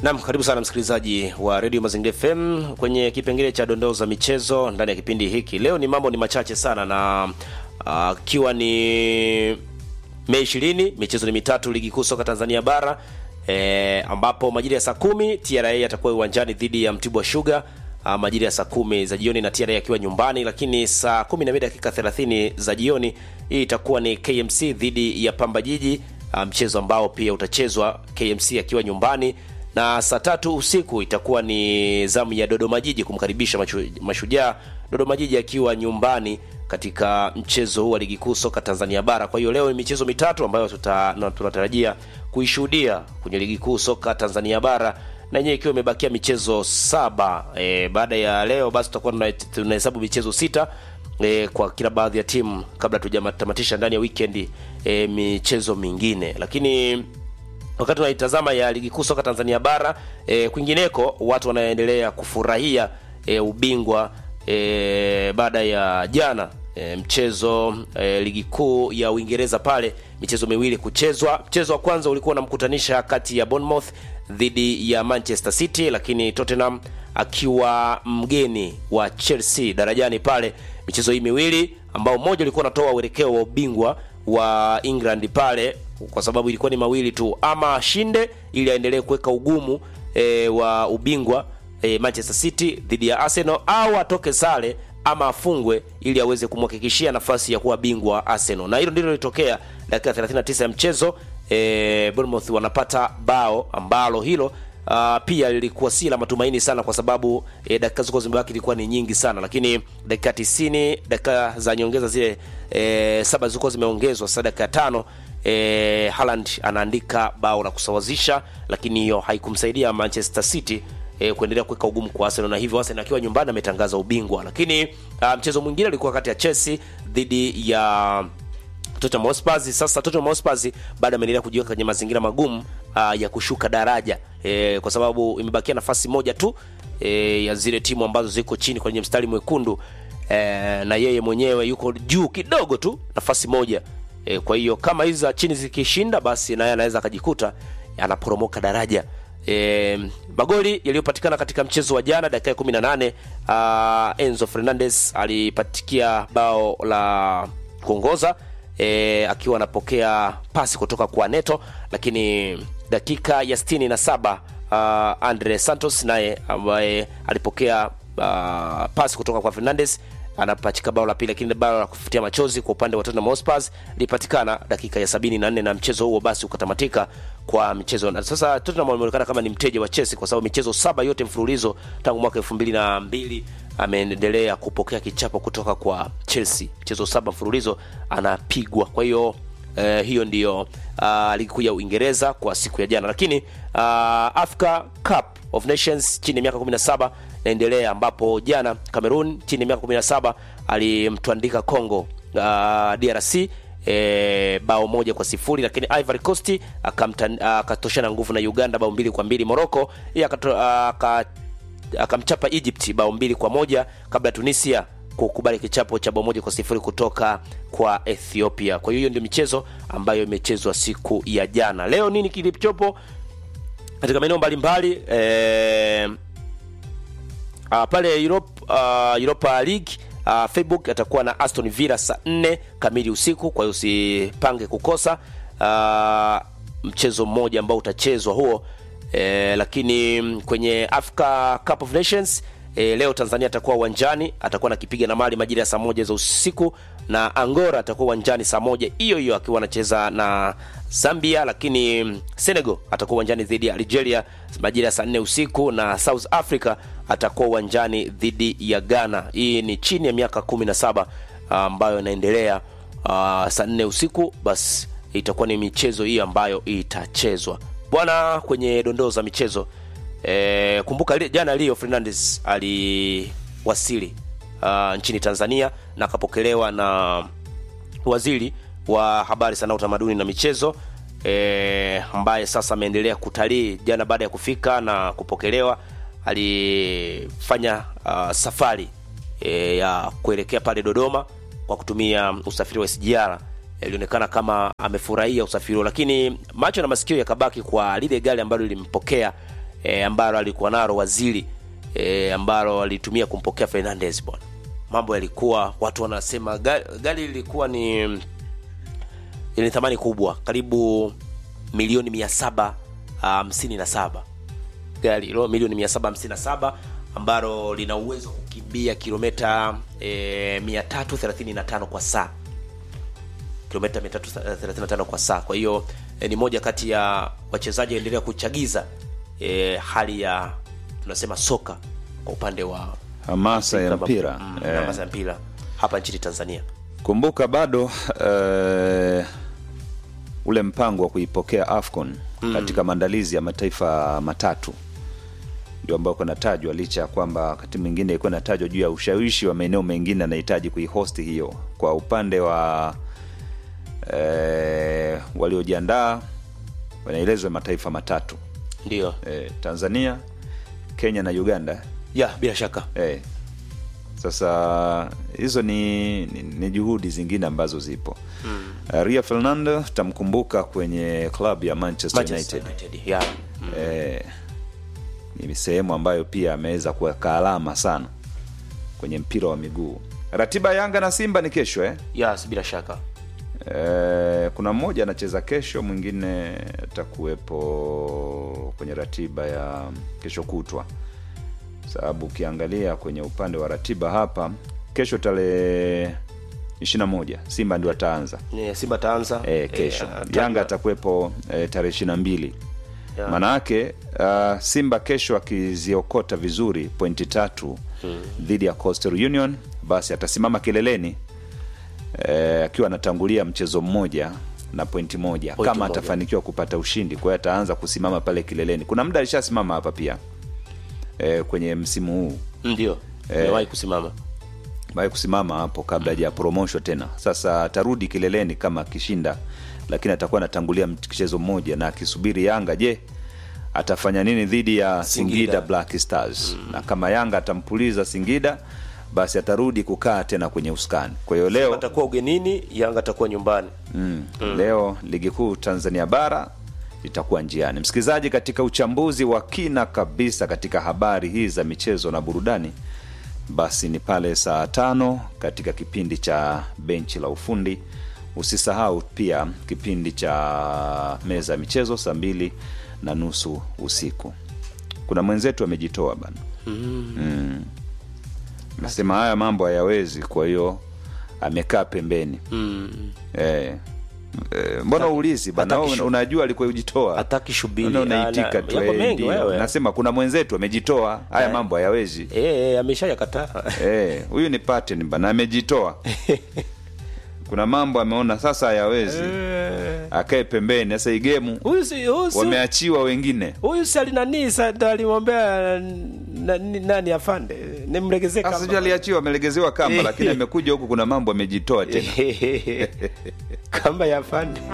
Nam, karibu sana msikilizaji wa redio Mazingira FM kwenye kipengele cha dondoo za michezo ndani ya kipindi hiki. Leo ni mambo ni machache sana na akiwa uh, ni Mei ishirini, michezo ni mitatu ligi kuu soka Tanzania bara e, ambapo majira ya saa kumi TRA atakuwa uwanjani dhidi ya Mtibwa Sugar uh, majira ya saa kumi za jioni na TRA akiwa nyumbani, lakini saa kumi na mbili dakika thelathini za jioni hii itakuwa ni KMC dhidi ya Pamba Jiji uh, mchezo ambao pia utachezwa KMC akiwa nyumbani na saa tatu usiku itakuwa ni zamu ya Dodoma Jiji kumkaribisha mashu, Mashujaa, Dodoma Jiji akiwa nyumbani katika mchezo huu wa ligi kuu soka Tanzania bara. Kwa hiyo leo ni michezo mitatu ambayo tuta, na tunatarajia kuishuhudia kwenye ligi kuu soka Tanzania bara na yenyewe ikiwa imebakia michezo saba. E, baada ya leo basi tutakuwa tunahesabu michezo sita e, kwa kila baadhi ya timu kabla tujatamatisha ndani ya weekend e, michezo mingine, lakini wakati tunaitazama ya ligi kuu soka Tanzania bara e, kwingineko watu wanaendelea kufurahia e, ubingwa e, baada ya jana e, mchezo e, ligi kuu ya Uingereza pale michezo miwili kuchezwa. Mchezo wa kwanza ulikuwa unamkutanisha kati ya Bournemouth dhidi ya Manchester City, lakini Tottenham akiwa mgeni wa Chelsea darajani pale. Michezo hii miwili ambao mmoja ulikuwa unatoa uelekeo wa ubingwa wa England pale kwa sababu ilikuwa ni mawili tu, ama ashinde ili aendelee kuweka ugumu e, wa ubingwa e, Manchester City dhidi ya Arsenal, au atoke sare ama afungwe ili aweze kumhakikishia nafasi ya kuwa bingwa Arsenal, na hilo ndilo lilitokea dakika 39 ya mchezo. E, Bournemouth wanapata bao ambalo hilo Uh, pia lilikuwa si la matumaini sana kwa sababu e, dakika zilikuwa zimebaki ilikuwa ni nyingi sana, lakini dakika 90 dakika za nyongeza zile e, saba zilikuwa zimeongezwa sasa dakika tano e, Haaland anaandika bao la kusawazisha, lakini hiyo haikumsaidia Manchester City e, kuendelea kuweka ugumu kwa Arsenal, na hivyo Arsenal akiwa nyumbani ametangaza ubingwa. Lakini uh, mchezo mwingine ulikuwa kati ya Chelsea dhidi ya Tottenham Hotspur. Sasa Tottenham Hotspur bado ameendelea kujiweka kwenye mazingira magumu uh, ya kushuka daraja e, kwa sababu imebakia nafasi moja tu e, ya zile timu ambazo ziko chini kwenye mstari mwekundu e, na yeye mwenyewe yuko juu kidogo tu nafasi moja e, kwa hiyo kama hizi za chini zikishinda, basi naye anaweza akajikuta anaporomoka daraja. E, magoli yaliyopatikana katika mchezo wa jana dakika ya 18, uh, Enzo Fernandez alipatikia bao la kuongoza E, akiwa anapokea pasi kutoka kwa Neto, lakini dakika ya sitini na saba uh, Andre Santos naye ambaye alipokea uh, pasi kutoka kwa Fernandes anapachika bao la pili, lakini bao la kufutia machozi kwa upande wa Tottenham Hotspur lipatikana dakika ya sabini na nne na mchezo huo basi ukatamatika kwa mchezo. Na sasa Tottenham wameonekana kama ni mteja wa Chelsea kwa sababu michezo saba yote mfululizo tangu mwaka elfu mbili na mbili ameendelea kupokea kichapo kutoka kwa Chelsea. Mchezo saba mfululizo anapigwa. Kwa hiyo eh, hiyo ndiyo uh, ligi kuu ya Uingereza kwa siku ya jana, lakini uh, Africa Cup of Nations chini ya miaka 17 naendelea, ambapo jana Cameroon chini ya miaka 17 alimtwandika Congo uh, DRC E, bao moja kwa sifuri, lakini Ivory Coast akatoshana uh, nguvu na Uganda bao mbili kwa mbili. Morocco yeye uh, akamchapa Egypt bao mbili kwa moja kabla ya Tunisia kukubali kichapo cha bao moja kwa sifuri kutoka kwa Ethiopia. Kwa hiyo hiyo ndio michezo ambayo imechezwa siku ya jana. Leo nini kilichopo katika maeneo mbalimbali e, pale Europe, uh, Europa League uh, Facebook atakuwa na Aston Villa saa 4 kamili usiku, kwa hiyo usipange kukosa uh, mchezo mmoja ambao utachezwa huo. E, lakini kwenye Africa Cup of Nations e, leo Tanzania atakuwa uwanjani, atakuwa nakipiga na Mali majira ya saa moja za usiku, na Angola atakuwa uwanjani saa moja hiyo hiyo akiwa anacheza na Zambia, lakini Senegal atakuwa uwanjani dhidi ya Algeria majira ya saa nne usiku, na South Africa atakuwa uwanjani dhidi ya Ghana. Hii ni chini ya miaka kumi na saba ambayo inaendelea saa nne usiku, basi itakuwa ni michezo hii ambayo itachezwa bwana kwenye dondoo za michezo e, kumbuka li, jana Leo Fernandez aliwasili uh, nchini Tanzania na akapokelewa na waziri wa habari, sanaa, utamaduni na michezo e, ambaye sasa ameendelea kutalii. Jana baada ya kufika na kupokelewa, alifanya uh, safari e, ya kuelekea pale Dodoma kwa kutumia usafiri wa SGR ilionekana kama amefurahia usafiri huo, lakini macho na masikio yakabaki kwa lile gari ambalo lilimpokea e, ambalo alikuwa nalo waziri e, ambalo alitumia kumpokea Fernandez bwana. Mambo yalikuwa watu wanasema gari, gari lilikuwa ni yenye thamani kubwa karibu milioni mia saba hamsini na saba gari hilo milioni mia saba hamsini na saba ambalo lina uwezo wa kukimbia kilomita e, mia tatu thelathini na tano kwa saa kilomita 335 kwa saa. Kwa hiyo e, ni moja kati ya wachezaji endelea kuchagiza e, hali ya tunasema soka kwa upande wa hamasa ya Afrika, mpira mm, eh. hamasa ya mpira hapa nchini Tanzania. Kumbuka bado eh, ule mpango wa kuipokea AFCON katika maandalizi ya mataifa matatu ndio ambao kunatajwa, licha ya kwamba wakati mwingine ilikuwa inatajwa juu ya ushawishi wa maeneo mengine anahitaji kuihosti hiyo. Kwa upande wa eh, waliojiandaa wanaelezwa mataifa matatu Ndio eh, Tanzania, Kenya na Uganda ya bila shaka Eh. Sasa hizo ni, ni, ni juhudi zingine ambazo zipo mm. Uh, Rio Fernando tamkumbuka kwenye klabu ya Manchester, Manchester United, United ya Eh, ni sehemu ambayo pia ameweza kuweka alama sana kwenye mpira wa miguu. Ratiba ya Yanga na Simba ni kesho eh? ya bila shaka Eh, kuna mmoja anacheza kesho, mwingine atakuwepo kwenye ratiba ya kesho kutwa, sababu ukiangalia kwenye upande wa ratiba hapa, kesho tarehe ishirini na moja Simba ndio ataanza ni Simba taanza e, kesho Yanga atakuwepo e, tarehe ishirini na mbili Ya. maana yake uh, Simba kesho akiziokota vizuri pointi tatu dhidi ya Coastal Union, basi atasimama kileleni eh, akiwa anatangulia mchezo mmoja na pointi moja Pointi kama moja. atafanikiwa kupata ushindi. Kwa hiyo ataanza kusimama pale kileleni. Kuna muda alishasimama hapa pia eh, kwenye msimu huu ndio amewahi kusimama bae kusimama hapo kabla haja promotion tena. Sasa atarudi kileleni kama akishinda, lakini atakuwa anatangulia mchezo mmoja na akisubiri Yanga. Je, atafanya nini dhidi ya Singida, Singida. Black Stars? Na kama Yanga atampuliza Singida, basi atarudi kukaa tena kwenye usukani. Kwa hiyo leo atakuwa ugenini, Yanga atakuwa nyumbani. Mm. Leo ligi kuu Tanzania bara itakuwa njiani. Msikilizaji, katika uchambuzi wa kina kabisa katika habari hii za michezo na burudani, basi ni pale saa tano katika kipindi cha benchi la ufundi. Usisahau pia kipindi cha meza ya michezo saa mbili na nusu usiku. Kuna mwenzetu amejitoa bana, mm. Nasema haya mambo hayawezi, kwa hiyo amekaa pembeni Mm. Eh, eh, mbona uulizi bana? hataki Wewe shu- Unajua alikuwa ujitoa, Hataki shubiri. Unaona Ana- unaitika tu. yako eh, mengi ndio. wewe. Nasema kuna mwenzetu amejitoa, haya Eh. mambo hayawezi. Eh, eh, ameshayakataa. Eh, huyu ni pattern bana, amejitoa. kuna mambo ameona sasa hayawezi, Eh. akae pembeni. Sasa igemu Huyu si huyu si wameachiwa wengine. huyu si alinani sa ndo alimwambia na- ni- nani afande nimlegezee Sasa sijui kamba. aliachiwa, amelegezewa kamba, lakini amekuja huku, kuna mambo amejitoa tena. kamba ya afande